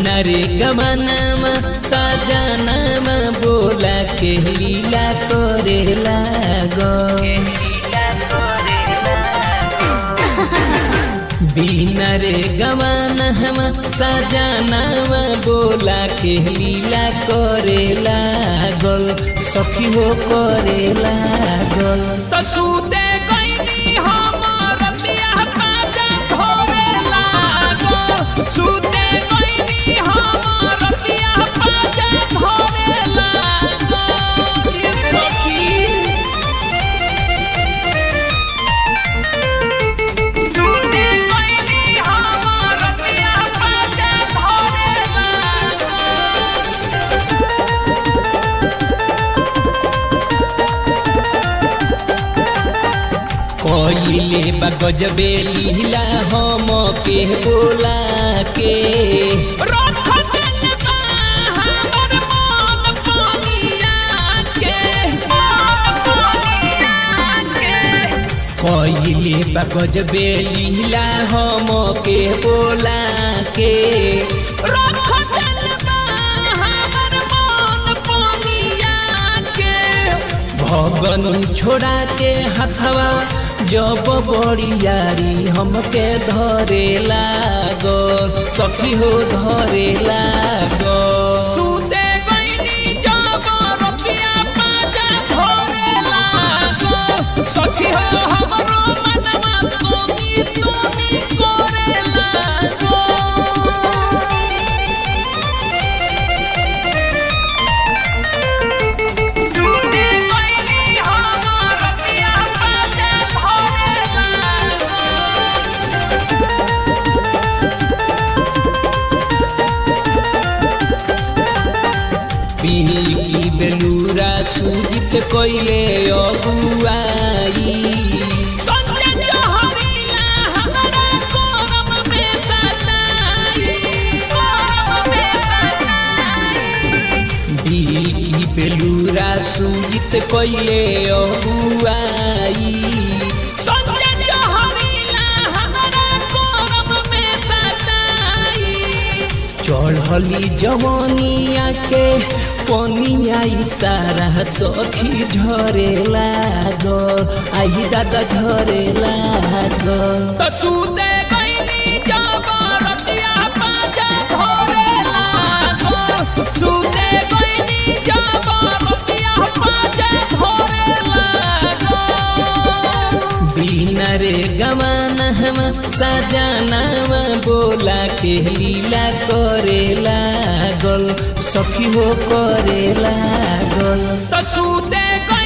रे गमनमा सजनमा बोला के लीला करे लागो बिना रे गमनमा सजनमा बोला के लीला करे लागल सखी हो करे लागल तसूते गईनी हमर रतिया पाजा धोरे लागो सूते गईनी हमर रतिया पाजा धोरे लागो ये सखी सूते गईनी हमर रतिया पाजा धोरे लागो कइले बा गजबे लीला हम के बोला के रख दिल बा हमर मन पनिया के मन पनिया के कइले बा गजबे लीला हम के बोला के रख दिल बा हमर मन पनिया के भगन छोड़ा के हथवा जब बड़ियारी हमके धरे लागो सखी हो धरे लागो सूते गईनी जब रतिया पाजा धोरे लागो सखी हो हमरो मनवा तोनी तोनी करे लागो टूटे गईनी हमर रतिया पाजा धोरे लागो पीली बेलूरा सूजित कइले अगुआई संजय जहरीला हमरा कोरम में सताई कोरम में सताई बीली बेलूरा सूजित कइले अगुआई संजय जहरीला हमरा कोरम में सताई चढ़ली जवनिया के पनिया सारा सखी झरे लागो आई दादा झरे लागो तसूते गईनी जब रतिया पाजा धोरे लागो सूते गईनी जब रतिया पाजा धोरे लागो बिना रे गमान हम सजनावा बोला के लीला करे लागल सखी हो करे लागल तसूते